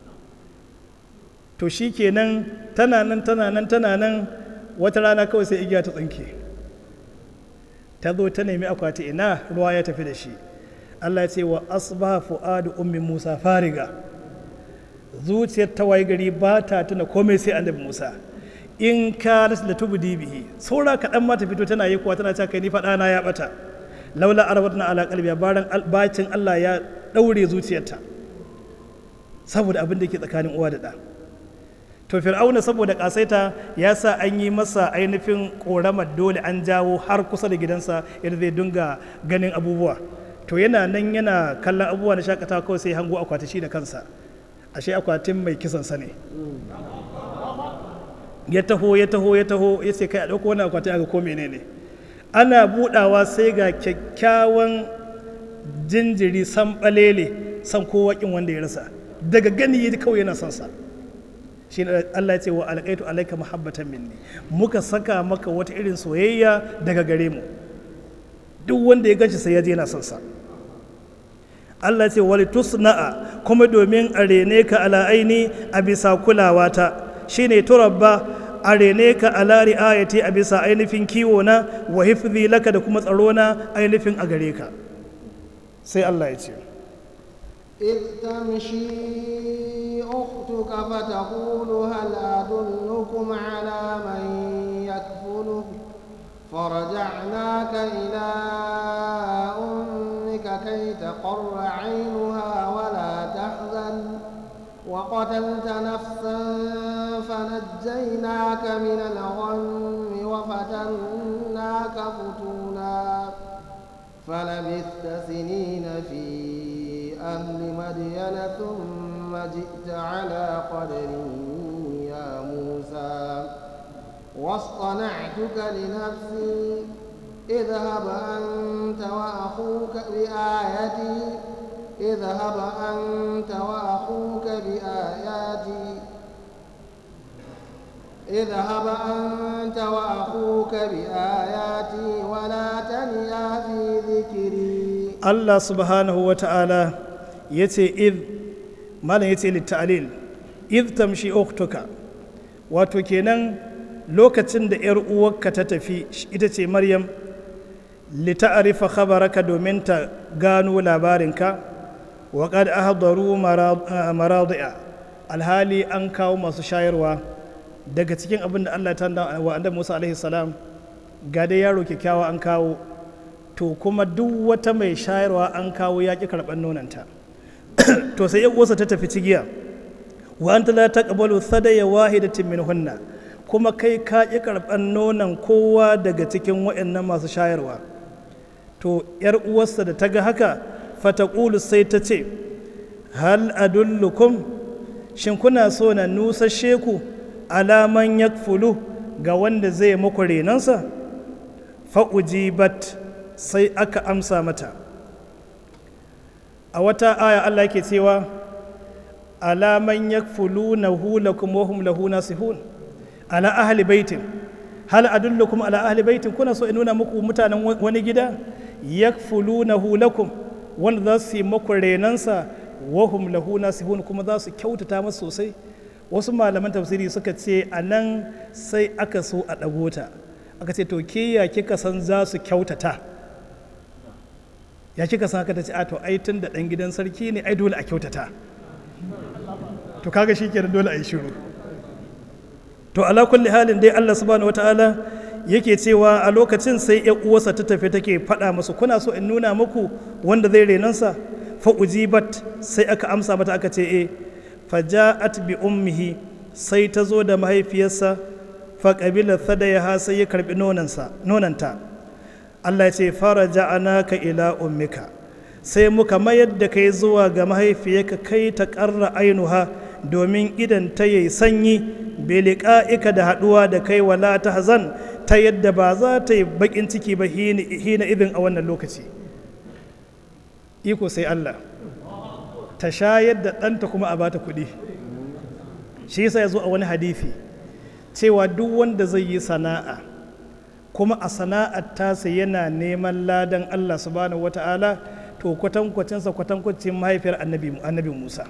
to shi kenan tana nan tana nan tana nan wata rana kawai sai igiya ta tsinke ta zo ta nemi akwati ina ruwa ya tafi da shi Allah ya ce wa asbaha fu'adu ummi Musa fariga zuciyar ta waye gari ba ta tuna komai sai annabi Musa in ka da tubdi bihi saura kaɗan ma ta fito tana yi kuwa tana cewa kai ni faɗa na ya bata laula arabatna ala qalbiya baran bacin Allah ya daure zuciyarta saboda abin da ke tsakanin uwa da ɗa to fir'auna saboda kasaita ya sa an yi masa ainihin koramar dole an jawo har kusa da gidansa yadda zai dinga ganin abubuwa to yana nan yana kallon abubuwa na shakatawa kawai sai hango akwati shi da kansa ashe akwatin mai kisan sa ne ya taho ya taho ya taho ya ce kai a ɗauko wani akwati aka ko menene ana budawa sai ga kyakkyawan jinjiri san balele san kowa kin wanda ya rasa daga gani kawai yana son sa shi Allah ya ce wa alƙaitu alaika muhabbatan minni muka saka maka wata irin soyayya daga gare mu duk wanda ya ganshi sai ya je yana son sa Allah ya ce wali tusna'a kuma domin a rene ka ala aini a bisa kulawa ta shine turabba a rene ka ala ri'ayati a bisa ainihin kiwo na wa hifzi laka da kuma tsaro na ainihin a gare ka sai Allah ya ce إذ تمشي أختك فتقول هل أدلكم على من يكفله فرجعناك إلى أمك كي تقر عينها ولا تحزن وقتلت نفسا فنجيناك من الغم وفتناك فتونا فلبثت سنين في أهل مدين ثم جئت على قدر يا موسى واصطنعتك لنفسي اذهب أنت وأخوك بآيتي اذهب أنت وأخوك بآياتي اذهب أنت وأخوك بآياتي ولا تنيا في ذكري Allah subhanahu wa ta'ala ya ce iz malam ya ce littalil iz tamshi uktuka wato kenan lokacin da ‘yar uwarka ta tafi ita ce maryam lita'arifa khabaraka domin ta gano labarinka wa qad ahdaru maradi'a alhali an kawo masu shayarwa daga cikin abin da Allah ta wa annabi Musa alaihi salam ga dai yaro kyakkyawa an kawo to kuma duk wata mai shayarwa an kawo ya ƙi karɓar nonanta to sai yan uwarsa ta tafi cigiya wa anta la taqbalu thadaya wahidatin minhunna kuma kai ka ƙi karɓar nonon kowa daga cikin waɗannan masu shayarwa to yar uwarsa da ta ga haka fataqulu sai ta ce hal adullukum shin kuna so na nusashe ku alaman yakfulu ga wanda zai muku renansa fa'ujibat sai aka amsa mata a wata aya Allah ke cewa alaman yakfulunahu lakum wa hum lahu nasihun ala ahli baitin hal adullukum ala ahli baitin kuna so in nuna muku mutanen wani gida yakfulunahu lakum wanda za su yi muku renansa wa hum lahu nasihun kuma za su kyautata masa sosai wasu malaman tafsiri suka ce a nan sai aka so a ɗago ta aka ce to ke ya kika san za su kyautata ya kika san haka ta ce a to ai tun da ɗan gidan sarki ne ai dole a kyautata to kaga shi kenan dole a yi shiru to ala kulli halin dai Allah subhanahu wataala yake cewa a lokacin sai ya uwarsa ta tafi take faɗa musu kuna so in nuna muku wanda zai renansa fa ujibat sai aka amsa mata aka ce eh faja'at bi ummihi sai ta zo da mahaifiyarsa fa qabila thadayaha sai ya karbi nonansa nonanta Allah ya ce fara ja'anaka ila ummika sai muka mayar da kai zuwa ga mahaifiyarka kai ta ƙarra ainuha domin idan ta yi sanyi ika da haɗuwa da kai wala ta hazan ta yadda ba za ta yi baƙin ciki ba hina idin a wannan lokaci iko sai Allah ta shayar da ɗanta kuma a bata kuɗi shi yasa ya zo a wani hadithi cewa duk wanda zai yi sana'a kuma a sana'ar tasa yana neman ladan Allah subhanahu wata'ala to kwatankwacinsa kwatankwacin mahaifiyar annabi Musa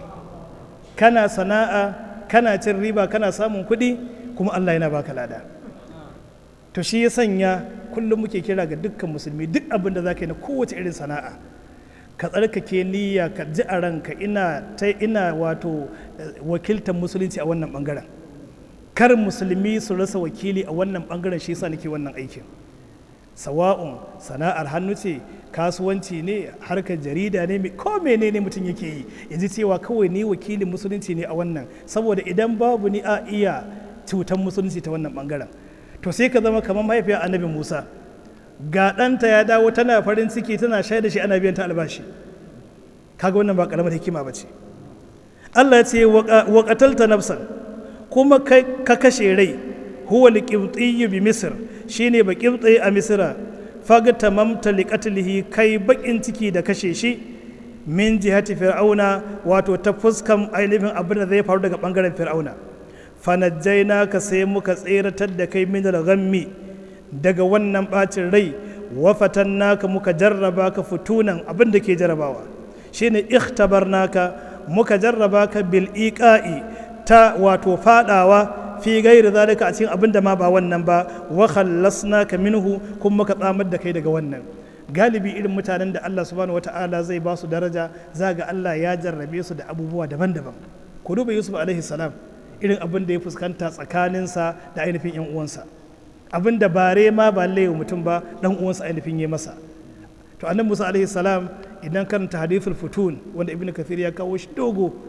kana sana'a kana cin riba kana samun kuɗi kuma Allah yana baka lada to shi ya sanya kullum muke kira ga dukkan musulmi duk abin da za ka yi na kowace irin sana'a ka tsarkake niyya ka ji a ranka ina ta ina wato wakiltar musulunci a wannan bangaren kar musulmi su rasa wakili a wannan bangaren shi yasa nake wannan aikin sawa'un sana'ar hannu ce kasuwanci ne harkar jarida ne ko menene mutum yake yi ya ji cewa kawai ni wakilin musulunci ne a wannan saboda idan babu ni a iya cutar musulunci ta wannan bangaren to sai ka zama kamar mahaifiyar annabi musa ga ɗanta ya dawo tana farin ciki tana shaida shi ana biyan ta albashi kaga wannan ba karamar hikima ba ce allah ya ce wa qatalta nafsan kuma ka kashe rai huwa liqibtiyyu bi misr shine ba qibti a misra fagta mamta liqatlihi kai bakin ciki da kashe shi min jihati fir'auna wato ta fuskan ainihin abin da zai faru daga bangaren fir'auna fanajjaina ka sai muka tseratar da kai min ghammi daga wannan bacin rai wa fatannaka muka jarraba ka futunan abin da ke jarrabawa shine ikhtabarnaka muka jarraba ka bil iqa'i ta wato fadawa fi gairi zalika a cikin abin da ma ba wannan ba wa khallasnaka minhu kuma muka tsamar da kai daga wannan galibi irin mutanen da Allah subhanahu wata'ala zai ba su daraja za ga Allah ya jarrabe su da abubuwa daban-daban ku duba Yusuf alaihi salam irin abin da ya fuskanta tsakaninsa da ainihin yan uwansa abin da bare ma ba laiwa mutum ba dan uwansa ainihin ya masa to annabi Musa alaihi salam idan karanta hadithul futun wanda ibnu kathir ya kawo shi dogo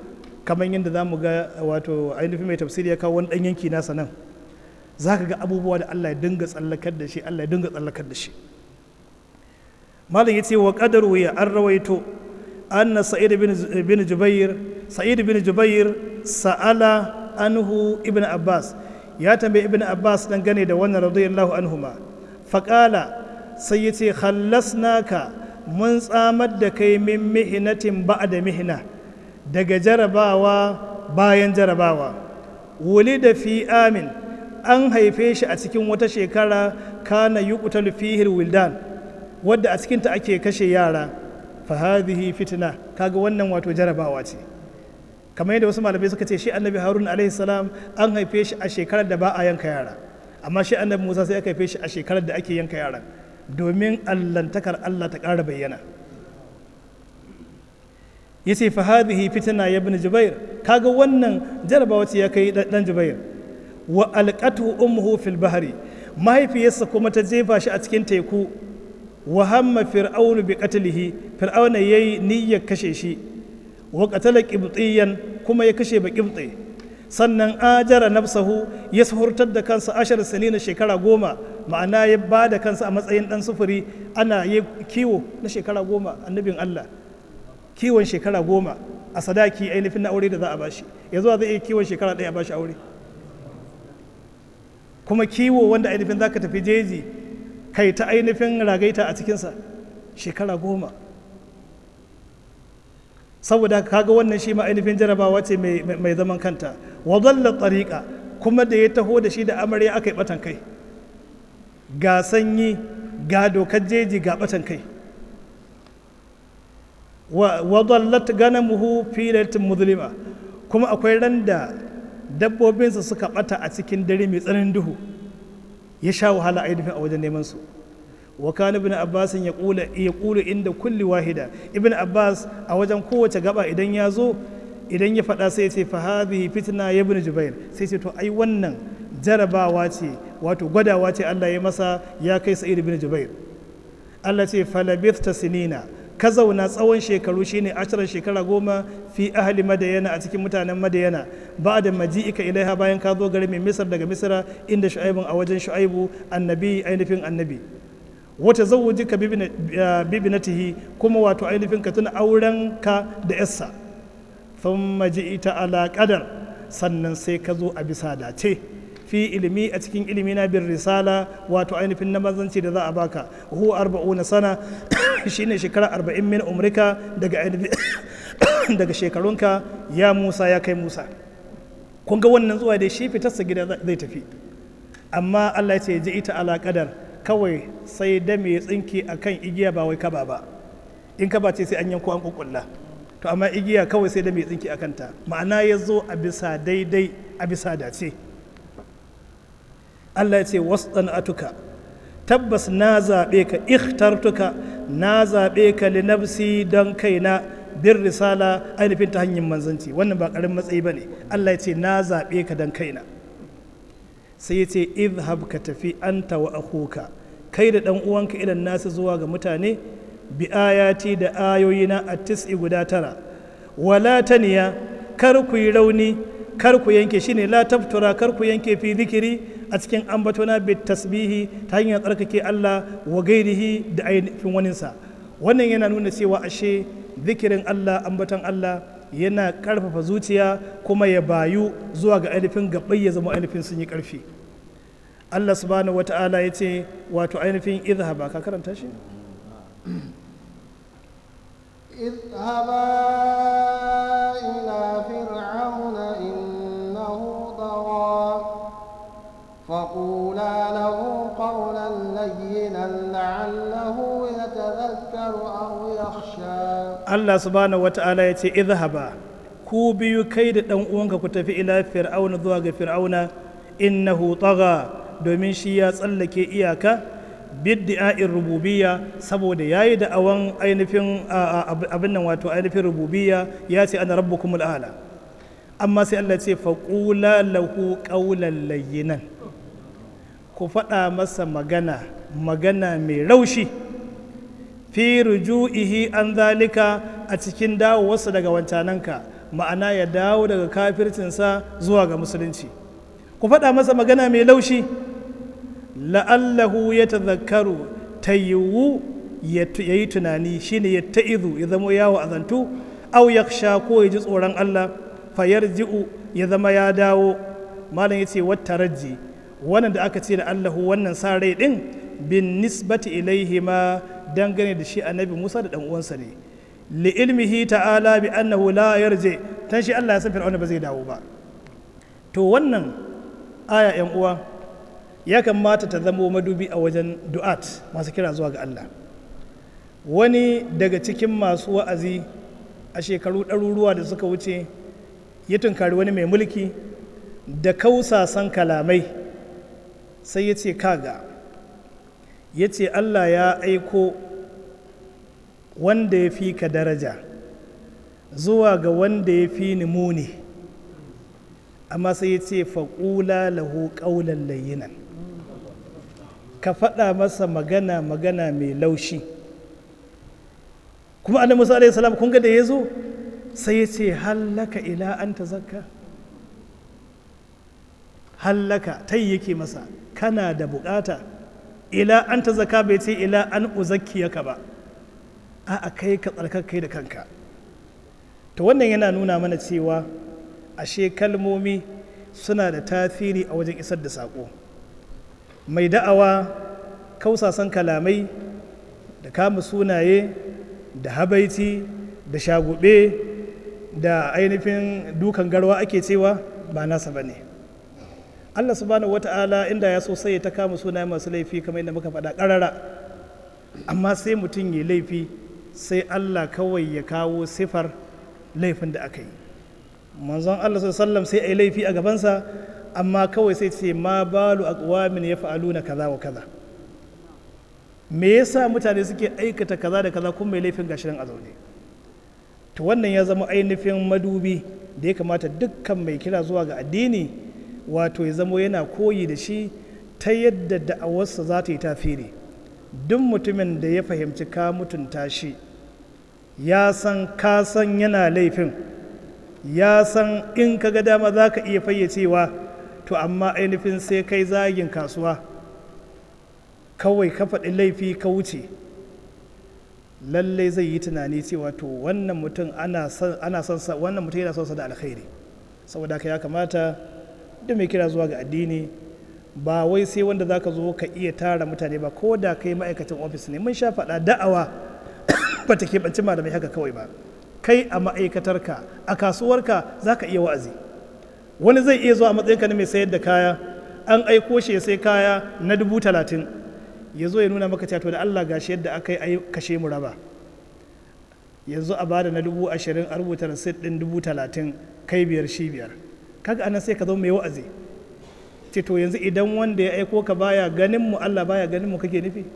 kamar yadda za mu ga wato ainihin mai tafsiri ya kawo wani ɗan yanki nasa nan za ka ga abubuwa da Allah ya dinga tsallakar da shi Allah ya dinga tsallakar da shi malam ya ce wa qadaru ya an rawaito anna sa'id bin jubair sa'id bin jubair sa'ala anhu ibn abbas ya tambayi ibn abbas dan gane da wannan radiyallahu anhuma faqala sai ya ce khallasnaka mun tsamar da kai min mihinatin ba'da mihina daga jarabawa bayan jarabawa wuli da fi amin an haife shi a cikin wata shekara kana yuqtalu fihi wildan wadda a cikinta ake kashe yara fa hadhihi fitna kaga wannan wato jarabawa ce kamar yadda wasu malamai suka ce shi annabi harun alaihi salam an haife shi a shekarar da ba a yanka yara amma shi annabi musa sai aka haife shi a shekarar da ake yanka yara domin allantakar allah ta ƙara bayyana ya ce fa hadhihi fitna ya ibn jubair kaga wannan jarabawa ce ya kai dan jubair wa alqatu ummuhu fil bahri mahaifiyarsa kuma ta jefa shi a cikin teku wa hamma fir'aunu bi qatlihi fir'auna yayi niyyar kashe shi wa qatala qibtiyan kuma ya kashe ba qibti sannan ajara nafsahu ya suhurtar da kansa ashar sanina shekara goma ma'ana ya ba da kansa a matsayin dan sufuri ana yi kiwo na shekara goma annabin Allah kiwon shekara goma a sadaki ainihin na aure da za a bashi ya zuwa zai iya kiwon shekara ɗaya a bashi aure kuma kiwo wanda ainihin za ka tafi jeji kai ta ainihin ragaita a cikinsa shekara goma saboda kaga wannan shi ma ainihin jarabawa ce mai zaman kanta wa dalla tariqa kuma da ya taho da shi da amarya aka yi batan kai ga sanyi ga dokar jeji ga batan kai wa dallat ganamuhu fi lailatin muzlima kuma akwai ran da dabbobinsa suka bata a cikin dare mai tsananin duhu ya sha wahala ainihin a wajen neman su wa kana ibn abbas ya kula ya kula inda kulli wahida ibn abbas a wajen kowace gaba idan ya zo idan ya faɗa sai ya ce fa hadhihi fitna ya ibn jubair sai ce to ai wannan jarabawa ce wato gwadawa ce Allah ya masa ya kai sa'id ibn jubair Allah ce falabithta sinina ka zauna tsawon shekaru shine ashirin shekara goma fi ahli madayana a cikin mutanen madayana ba da maji'ika ilaiha bayan ka zo gari mai misar daga misra inda shu'aibun a wajen shu'aibu annabi ainihin annabi wata zawujika bibinatihi kuma wato ainihin ka tuna auren ka da yassa thumma ji'ita ala qadar sannan sai ka zo a bisa dace fi ilimi a cikin ilimi na bin risala wato ainihin na mazanci da za a baka huwa arba'una sana shine shekara arba'in min umrika daga daga shekarunka ya musa ya kai musa kun ga wannan zuwa dai shi fitarsa gida zai tafi amma allah ya ce ji ita ala kadar kawai sai da mai tsinki akan igiya ba wai kaba ba in kaba ce sai an yanko an kukulla to amma igiya kawai sai da mai tsinki akan ta ma'ana ya zo a bisa daidai a bisa dace Allah ya ce atuka tabbas na zaɓe ka ikhtartuka na zaɓe ka li nafsi don kaina bin risala ainihin ta hanyar manzanci wannan ba ƙarin matsayi ba ne Allah ya ce na zaɓe ka don kaina sai ya ce izhab ka tafi anta wa akuka kai da ɗan uwanka ilan nasu zuwa ga mutane bi ayati da ayoyina a tis'i guda tara wala taniya kar ku yi rauni kar ku yanke shine la taftura kar ku yanke fi zikiri a cikin ambatona bi tasbihi ta hanyar tsarkake Allah wa gairihi da ainihin waninsa wannan yana nuna cewa ashe zikirin Allah ambaton Allah yana karfafa zuciya kuma ya bayu zuwa ga ainihin gabai ya zama ainihin sun yi karfi Allah subhanahu wata'ala ya ce wato ainihin izhaba ka karanta shi اذهبا إلى فرعون إنه طغى فقولا له قولا لينا لعله يتذكر أو يخشى Allah subhanahu wata'ala ya ce izhaba ku biyu kai da ɗan uwanka ku tafi ila fir'auna zuwa ga fir'auna innahu tagha domin shi ya tsallake iyaka biddi'a'in rububiyya saboda yayi da awan ainihin abin nan wato ainihin rububiyya ya ce ana rabbukumul a'la amma sai Allah ce faqula lahu qawlan layyinan ku faɗa masa magana magana mai raushi fi ruju'ihi an zalika a cikin dawowarsa daga wancananka ma'ana ya dawo daga kafircinsa zuwa ga musulunci ku faɗa masa magana mai laushi la'allahu ya tazakkaru ta yiwu ya yi tunani shine ya ta'izu ya zama yawo azantu au ya sha ko ya ji tsoron Allah fayar ji'u ya zama ya dawo malam ya ce wata rajji wannan da aka ce da Allahu wannan sa rai din bin nisbati ilaihi ma dangane da shi annabi Musa da dan uwansa ne li ilmihi ta'ala bi annahu la yarji tan shi Allah ya san fir'auna ba zai dawo ba to wannan aya yan uwa ya kamata ta zama madubi a wajen du'at masu kira zuwa ga Allah wani daga cikin masu wa'azi a shekaru ɗaruruwa da suka wuce ya tunkari wani mai mulki da kausasan kalamai sai ya ce kaga ya ce Allah ya aiko wanda ya fi ka daraja zuwa ga wanda ya fi ni muni amma sai ya ce faƙula lahu ƙaunar layinan ka faɗa masa magana magana mai laushi kuma annabi musa alaihi salam kun ga da ya zo sai ya ce hallaka ila an ta zakka hallaka ta yake masa kana da bukata ila an ta zakka bai ce ila an uzakkiyaka ba a kai ka tsarkakai da kanka to wannan yana nuna mana cewa ashe kalmomi suna da tasiri a wajen isar da saƙo mai da'awa kausasan kalamai da kama sunaye da habaici da shagube da ainihin dukan garwa ake cewa ba nasa ba ne allah subhanahu wata'ala inda ya so sai ya ta kama sunaye masu laifi kamar yadda muka faɗa ƙarara amma sai mutum ya laifi sai allah kawai ya kawo sifar laifin da aka yi manzon allah sallam sai a yi laifi a gabansa amma kawai sai ce ma balu aqwamin ya fa'aluna kaza wa kaza me yasa mutane suke aikata kaza da kaza kuma mai laifin gashirin a zaune to wannan ya zama ainihin madubi da ya kamata dukkan mai kira zuwa ga addini wato ya zama yana koyi da shi ta yadda da'awarsa za ta yi tafiri duk mutumin da ya fahimci ka mutunta shi ya san ka san yana laifin ya san in ka ga dama za ka iya fayyacewa to amma ainihin sai kai zagin kasuwa kawai ka faɗi laifi ka wuce lallai zai yi tunani cewa to wannan mutum ana son sa wannan mutum yana son sa da alkhairi saboda haka ya kamata da mai kira zuwa ga addini ba wai sai wanda zaka zo ka iya tara mutane ba ko da kai ma'aikacin ofis ne mun sha faɗa da'awa ba ta keɓanci malamai haka kawai ba kai a ma'aikatarka a kasuwarka za ka iya wa'azi wani zai iya zuwa a matsayinka na mai sayar da kaya an aiko shi ya sai kaya na dubu talatin ya zo ya nuna maka cewa da Allah gashi yadda aka yi kashe mu raba yanzu a bada na dubu ashirin a rubuta rasit ɗin dubu talatin kai biyar shi biyar kaga anan sai ka zo mai wa'azi ce to yanzu idan wanda ya aiko ka baya ganin mu Allah baya ganin mu kake nufi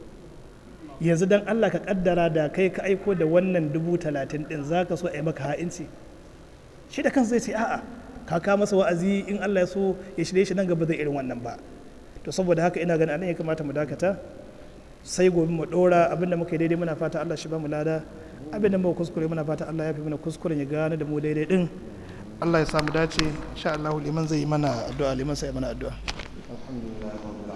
yanzu dan Allah ka kaddara da kai ka aiko da wannan dubu talatin ɗin za ka so a yi maka ha'inci shi da kansa zai ce a'a ka ka masa wa'azi in Allah ya so ya shirye shi nan gaba zai irin wannan ba to saboda haka ina ganin anan ya kamata mu dakata sai gobe mu dora abinda muka yi daidai muna fata Allah shi ba mu lada abinda muka kuskure muna fata Allah ya fi mana kuskuren ya gane da mu daidai din Allah ya samu dace insha Allah liman zai yi mana addu'a liman sai mana addu'a alhamdulillah